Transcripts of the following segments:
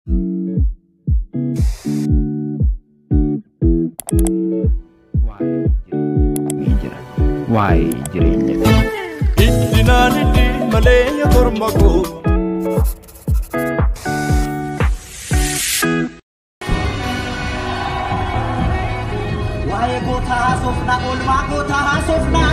Waa'ee jireenya Iddinaan iddi malee yaa korma koo Waa'ee gootaa haasofna, oolmaa gootaa haasofna.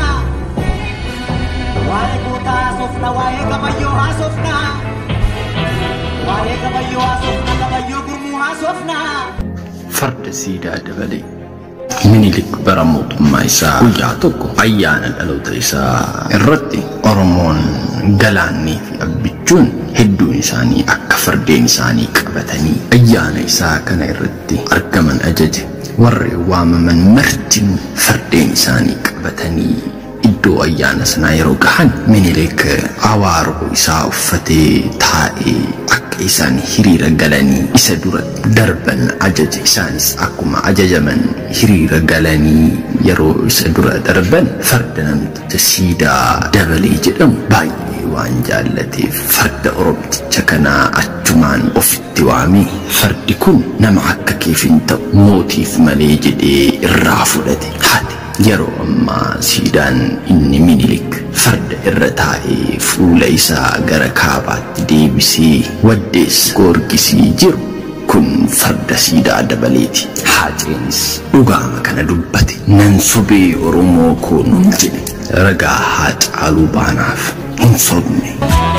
Waa'ee gootaa haasofna, waa'ee gabayyoo haasofna. Waa'ee gabayyoo haasofna, gabayyoo gurmuu haasofna. farda siidaa dabalee minilik bara mootummaa isaa guyyaa tokko ayyaana dhaloota isaa irratti oromoon galaannii fi abbichuun hedduun isaanii akka fardeen isaanii qabatanii ayyaana isaa kana irratti argaman ajaje warri waamaman martin fardeen isaanii qabatanii iddoo ayyaana sanaa yeroo gahan minilik awaaroo isaa uffatee taa'ee akka isaan hiriira galanii isa dura darban ajaje isaanis akkuma ajajaman hiriira galanii yeroo isa dura darban farda namticha siidaa dabalee jedhamu baay'ee waan jaallateef farda oromticha kanaa achumaan ofitti waamee fardi kun nama akka keef hin ta'u mootiif malee jedhee irraa fudhate haati yeroo ammaa siidaan inni minilik farda irra taa'ee fuula isaa gara kaabaatti deebisee waddees goorgisii jiru kun farda siidaa dabaleeti haaceenis dhugaama kana dubbate nan sobee oromoo koo nun jedhe ragaa haa caaluu baanaaf hin sobne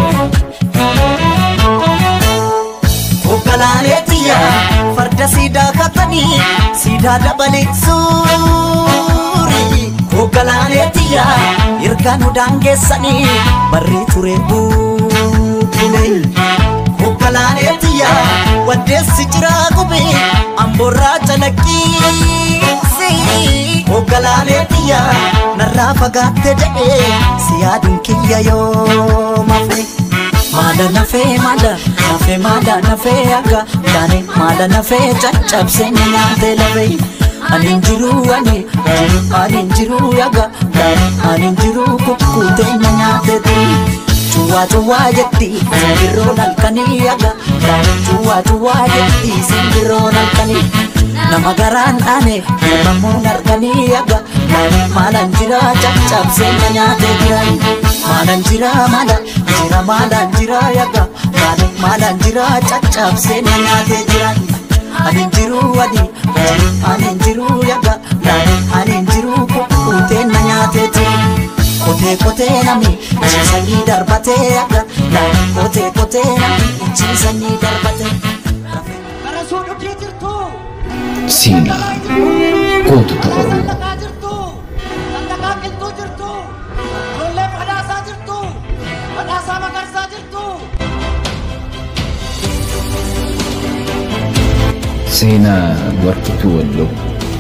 Hogganaalee xiyya farda siidaa katanii siidaa dabalee suurii. Hogganaalee xiyya erga nu daangeessanii barree ture buulee. Hogganaalee xiyya waddeessi jiraa gubee amboorraa calaqqiisi. Hogganaalee xiyya narraa fagaatte jedhee si yaaduun kiyya yoo mafe. Maada nafee maada nafee maada nafee akka taane maada nafee caccabsee ni nyaatee lafee. Ani jiru ani ani jiru yaga ani jiru kukkutee na nyaatee turi. Cuwaa cuwaa jetti simbirroon halkanii yaga cuwaa cuwaa jetti simbirroon halkanii. Nama garaan dhaane ilmamuun arganii yaga maalan jira caccabsee na nyaatee jiran. Maalan jira maala jira maalan jira yaga maalan jira caccabsee na nyaatee jiran. Ani jiru adi ani jiru yaga ani jiru kukkutee na nyaatee jiran. Kotee kotee nami ciisanii darbatee yaga kotee kotee nami ciisanii darbatee. Gara suudhugii jirtu. seenaa gootota oromoo Dhaqaa jirtu. Dhaqaa qilxuu jirtu. Ijoollee badhaasaa jirtu. Badhaasaa magarsaa jirtu. seenaa warqituu walloo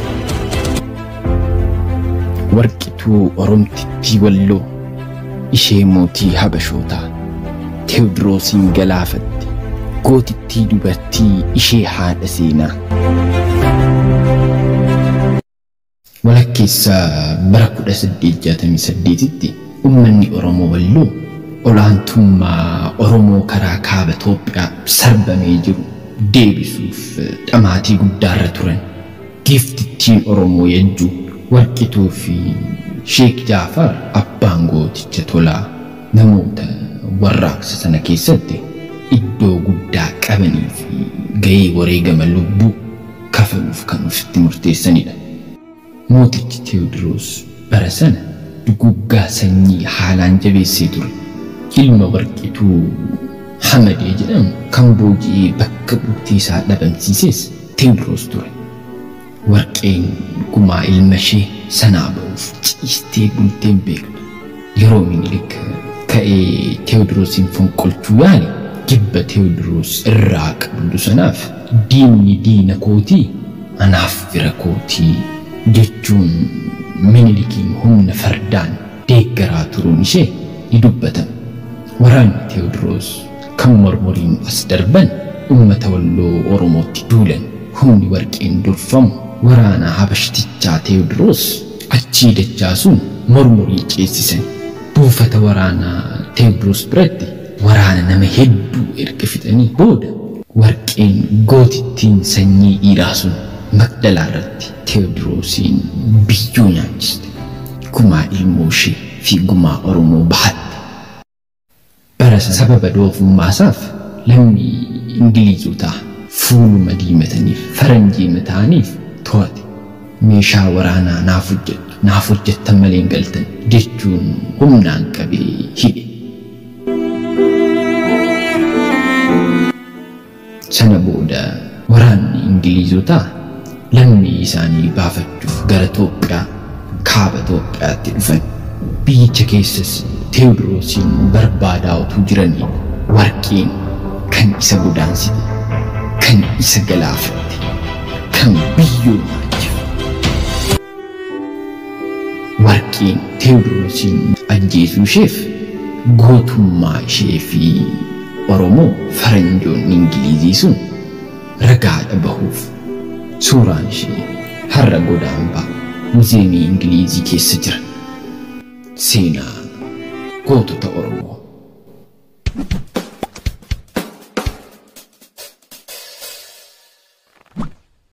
warqituu oromtittii walloo ishee mootii habashootaa teewdiroosiin galaafatte gootittii dubartii ishee haadha seenaa walakkeessaa bara 1868tti ummanni oromoo walloo olaantummaa oromoo karaa kaaba Itoophiyaa sarbamee jiru deebisuuf dhamaatii guddaarra turan giiftittiin oromoo yajjuu warqituu fi sheek jaafar abbaan gooticha tolaa namoota warraaqsa sana keessatti iddoo guddaa qabanii fi gahee wareegama lubbuu kafaluuf kan ofitti murteessanidha. Mootichi Teewodiroos bara sana duguggaa sanyii haalaan jabeessee ture. Ilma warqituu Hamadee jedhamu kan booji'ee bakka buutii isaa dhabamsiises Teewodiroos ture. Warqeen gumaa ilma ishee sanaa ba'uuf ciistee bulteen beektu. Yeroo minilik ka'ee Teewodiroosiin fonqolchuu yaale jibba Teewodiroos irraa qabdu sanaaf diinni diina kootii anaaf fira kootii jechuun minilikiin humna fardaan deeggaraa turuun ishee ni dubbatama. Waraanni Teewodiroos kan mormoriin as darban uummata walloo Oromootti duulan humni warqeen durfamu waraana habashtichaa Teewodiroos achii dachaasuun mormorii ceessisan. Buufata waraanaa Teewodiroos biratti waraana nama hedduu erga fixanii booda warqeen gootittiin sanyii dhiiraa sun Magdalaa irratti Teewodiroosiin biyyoo nyaachiste. Gumaa ilmoo ishee fi gumaa Oromoo bahatte. Bara sababa doofummaasaaf lammii Ingiliizotaa fuuluma diimataniif faranjii mata'aniif to'ate. Meeshaa waraanaa naaf hojjettu naaf hojjettan malee hin galtan jechuun humnaan qabee hidhe. Sana booda waraanni Ingiliizotaa lammii isaanii baafachuuf gara Itoophiyaa kaaba Itoophiyaatti dhufan. Biyyicha keessas Teewodiroosiin barbaadaa utuu jiranii warqeen kan isa godaansite, kan isa galaafatte, kan biyyoo nyaachifte. Warqeen Teewodiroosiin ajjeesuu isheef gootummaa ishee fi Oromoo faranjoonni Ingilizii sun ragaadha bahuuf suuraan ishee har'a godaanbaa muzeemii Ingilizii keessa jira. Seenaa gootota Oromoo.